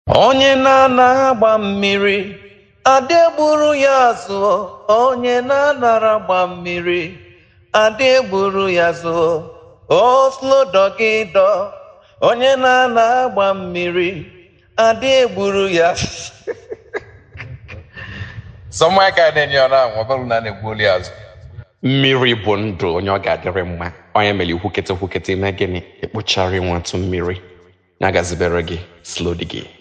onye na-anaghị agba mmiri adị egburu ya zụọ onye na-anara agba mmiri adị egburu ya zụọ oslodọgịdọ onye na-anaghị agba mmiri adị egburu ya Sọmụaka ka na-enye ọrụ ahụ ọ bụrụ na a na-egbuoli ya azụ mmiri bụ ndụ onye ọ ga-adịrị mma onye mere ikwukete kwukete ime gịnị ekpochara nwatụ mmiri ya gazibere gị slodi gị